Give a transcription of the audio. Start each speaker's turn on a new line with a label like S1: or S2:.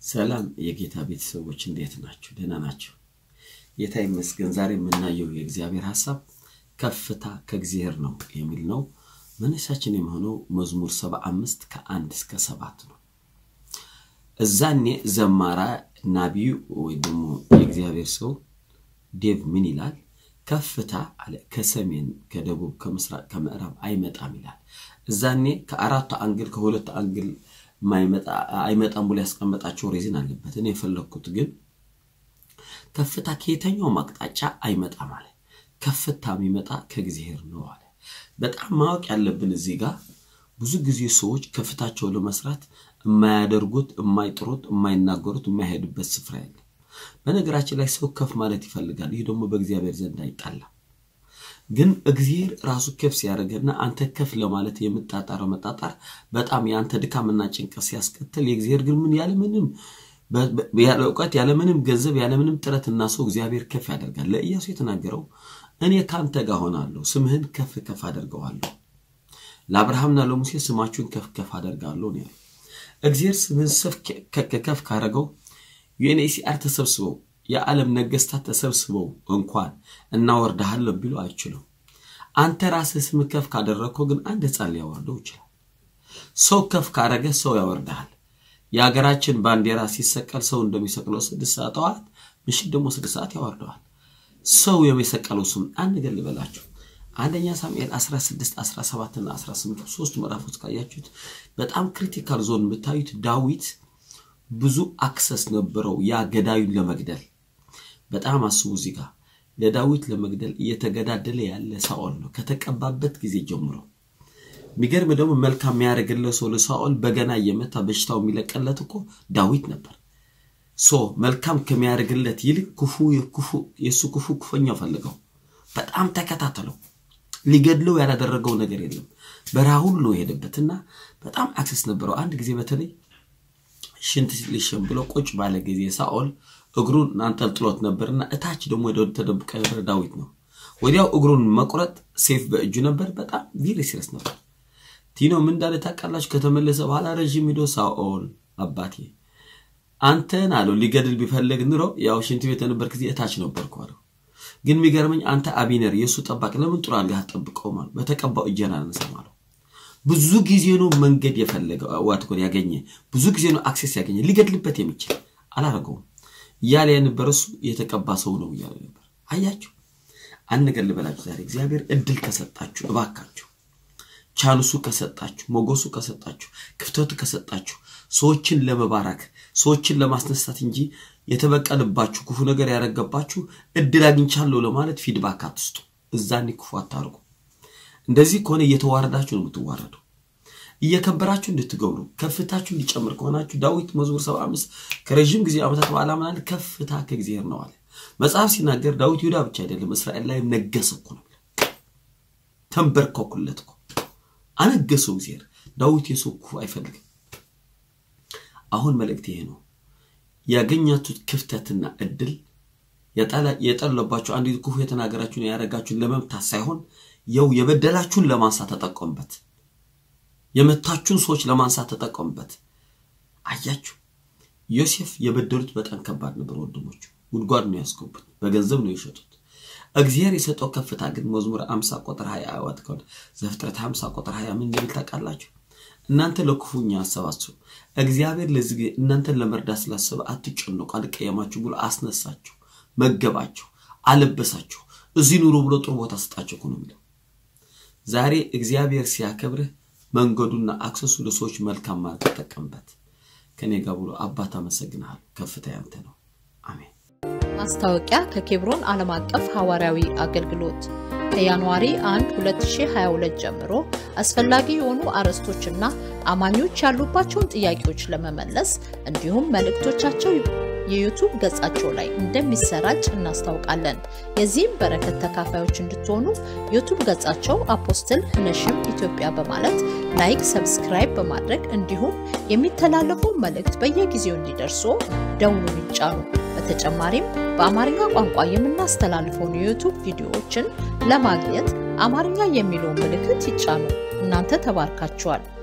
S1: ሰላም የጌታ ቤተሰቦች እንዴት ናቸው? ደህና ናቸው? ጌታ ይመስገን። ዛሬ የምናየው የእግዚአብሔር ሀሳብ ከፍታ ከእግዚአብሔር ነው የሚል ነው። መነሻችን የሚሆነው መዝሙር ሰባ አምስት ከአንድ እስከ ሰባት ነው። እዛኔ ዘማራ ናቢዩ ወይ ደግሞ የእግዚአብሔር ሰው ዴቭ ምን ይላል? ከፍታ አለ ከሰሜን ከደቡብ ከምስራቅ ከምዕራብ አይመጣም ይላል። እዛኔ ከአራቱ አንግል ከሁለቱ አንግል አይመጣም ብሎ ያስቀመጣቸው ሬዝን አለበት። እኔ የፈለግኩት ግን ከፍታ ከየተኛውም አቅጣጫ አይመጣም አለ። ከፍታ የሚመጣ ከእግዚአብሔር ነው አለ። በጣም ማወቅ ያለብን እዚህ ጋር ብዙ ጊዜ ሰዎች ከፍታቸው ለመስራት የማያደርጉት፣ የማይጥሩት፣ የማይናገሩት፣ የማይሄዱበት ስፍራ የለም። በነገራችን ላይ ሰው ከፍ ማለት ይፈልጋል። ይህ ደግሞ በእግዚአብሔር ዘንድ አይጣላም። ግን እግዚአብሔር ራሱ ከፍ ሲያደርገና አንተ ከፍ ለማለት የምጣጣረው መጣጣር በጣም የአንተ ድካምና ጭንቀት ሲያስከትል የእግዚአብሔር ግን ምን ያለምንም ያለ እውቀት ያለምንም ገንዘብ ያለምንም ጥረትና ሰው እግዚአብሔር ከፍ ያደርጋል። ለኢያሱ የተናገረው እኔ ከአንተ ጋር ሆናለሁ፣ ስምህን ከፍ ከፍ አደርገዋለሁ። ለአብርሃምና ለሙሴ ስማችሁን ከፍ ከፍ አደርጋለሁ ነው ያለው። እግዚአብሔር ስምህን ከፍ ካደረገው ዩኤንኤችሲአር ተሰብስበው የዓለም ነገስታት ተሰብስበው እንኳን እናወርድሃለን ቢሉ አይችሉም። አንተ ራስህ ስም ከፍ ካደረግከው ግን አንድ ሕፃን ሊያወርደው ይችላል። ሰው ከፍ ካረገ ሰው ያወርድሃል። የሀገራችን ባንዲራ ሲሰቀል ሰው እንደሚሰቅለው ስድስት ሰዓት ጠዋት፣ ምሽት ደግሞ ስድስት ሰዓት ያወርደዋል። ሰው የሚሰቀለው ስም አንድ ነገር ልበላችሁ። አንደኛ ሳሙኤል 16 17 እና 18 ሶስቱ ምዕራፎች ካያችሁት በጣም ክሪቲካል ዞን የምታዩት ዳዊት ብዙ አክሰስ ነበረው ያ ገዳዩን ለመግደል በጣም አስቡ። እዚህ ጋር ለዳዊት ለመግደል እየተገዳደለ ያለ ሳኦል ነው ከተቀባበት ጊዜ ጀምሮ። የሚገርም ደግሞ መልካም የሚያደርግለት ሰው ለሳኦል በገና እየመታ በሽታው የሚለቀለት እኮ ዳዊት ነበር። ሶ መልካም ከሚያደርግለት ይልቅ ክፉ የእሱ ክፉ ክፉኛው ፈልገው በጣም ተከታተለው። ሊገድለው ያላደረገው ነገር የለም። በረሃ ሁሉ ነው የሄደበትና በጣም አክሰስ ነበረው። አንድ ጊዜ በተለይ ሽንት ሊሸን ብሎ ቁጭ ባለ ጊዜ ሳኦል እግሩን አንጠልጥሎት ነበርና እታች ደግሞ ወደ ተደብቀ ነበር ዳዊት ነው። ወዲያው እግሩን መቁረጥ ሴፍ በእጁ ነበር። በጣም ቪሪ ሲረስ ነበር። ቲኖ ምን እንዳለ ታውቃላችሁ? ከተመለሰ በኋላ ረዥም ሂዶ ሳኦል አባቴ አንተን አለው ሊገድል ቢፈልግ ኑሮ ያው ሽንት ቤት የነበር ጊዜ እታች ነበርኩ አለው። ግን የሚገርመኝ አንተ አቢነር የእሱ ጠባቂ ለምን ጥሩ አድርገህ አትጠብቀውም አለው። በተቀባው እጄን አላነሳም አለው። ብዙ ጊዜ ነው መንገድ የፈለገ ዋትኮን ያገኘ ብዙ ጊዜ ነው አክሴስ ያገኘ ሊገድልበት የሚችል አላረገውም እያለ የነበረ እሱ የተቀባ ሰው ነው እያለ ነበር። አያችሁ፣ አንድ ነገር ልበላችሁ ዛሬ እግዚአብሔር እድል ከሰጣችሁ እባካችሁ ቻንሱ ከሰጣችሁ ሞገሱ ከሰጣችሁ ክፍተቱ ከሰጣችሁ ሰዎችን ለመባረክ ሰዎችን ለማስነሳት እንጂ የተበቀልባችሁ ክፉ ነገር ያደረገባችሁ እድል አግኝቻለሁ ለማለት ፊድባክ አትስጡ። እዛኔ ክፉ አታርጉ። እንደዚህ ከሆነ እየተዋረዳችሁ ነው የምትዋረዱ። እየከበራችሁ እንድትገብሩ ከፍታችሁ እንዲጨምር ከሆናችሁ ዳዊት መዝሙር ሰባ አምስት ከረዥም ጊዜ ዓመታት በኋላ ምናለ ከፍታ ከእግዚአብሔር ነው አለ። መጽሐፍ ሲናገር ዳዊት ይሁዳ ብቻ አይደለም እስራኤል ላይም ነገሰ እኮ ነው። ተንበርከኩለት እኮ አነገሰው እግዚአብሔር። ዳዊት የሰው ክፉ አይፈልግም። አሁን መልእክት ይሄ ነው። ያገኛችሁት ክፍተትና እድል የጠለባችሁ አንድ ክፉ የተናገራችሁን ያደረጋችሁን ለመምታት ሳይሆን የው የበደላችሁን ለማንሳት ተጠቀሙበት። የመታችሁን ሰዎች ለማንሳት ተጠቀሙበት። አያችሁ፣ ዮሴፍ የበደሉት በጣም ከባድ ነበር። ወንድሞቹ ጉድጓድ ነው ያስገቡት፣ በገንዘብ ነው የሸጡት። እግዚአብሔር የሰጠው ከፍታ ግን መዝሙር 50 ቁጥር 20 አዋት ከሆነ ዘፍጥረት 50 ቁጥር 20 ምን እንደሚል ታውቃላችሁ? እናንተ ለክፉኛ አሰባችሁ፣ እግዚአብሔር ለዚህ ጊዜ እናንተን ለመርዳት ስላሰበ አትጨነቁ፣ አልቀየማችሁ ብሎ አስነሳችሁ፣ መገባችሁ፣ አለበሳችሁ፣ እዚህ ኑሮ ብሎ ጥሩ ቦታ ሰጣችሁ እኮ ነው የሚለው። ዛሬ እግዚአብሔር ሲያከብርህ መንገዱና አክሰሱ ለሰዎች መልካም ማለት ተጠቀምበት። ከኔ ጋር ብሎ አባት አመሰግናለሁ። ከፍታ ያንተ ነው። አሜን።
S2: ማስታወቂያ ከኬብሮን ዓለም አቀፍ ሐዋርያዊ አገልግሎት ከጃንዋሪ 1 2022 ጀምሮ አስፈላጊ የሆኑ አርዕስቶችና አማኞች ያሉባቸውን ጥያቄዎች ለመመለስ እንዲሁም መልእክቶቻቸው የዩቱብ ገጻቸው ላይ እንደሚሰራጭ እናስታውቃለን። የዚህም በረከት ተካፋዮች እንድትሆኑ ዩቱብ ገጻቸው አፖስትል ህነሽም ኢትዮጵያ በማለት ላይክ፣ ሰብስክራይብ በማድረግ እንዲሁም የሚተላለፉ መልእክት በየጊዜው እንዲደርሱ ደውሉን ይጫኑ። በተጨማሪም በአማርኛ ቋንቋ የምናስተላልፈውን የዩቱብ ቪዲዮዎችን ለማግኘት አማርኛ የሚለውን ምልክት ይጫኑ። እናንተ ተባርካችኋል።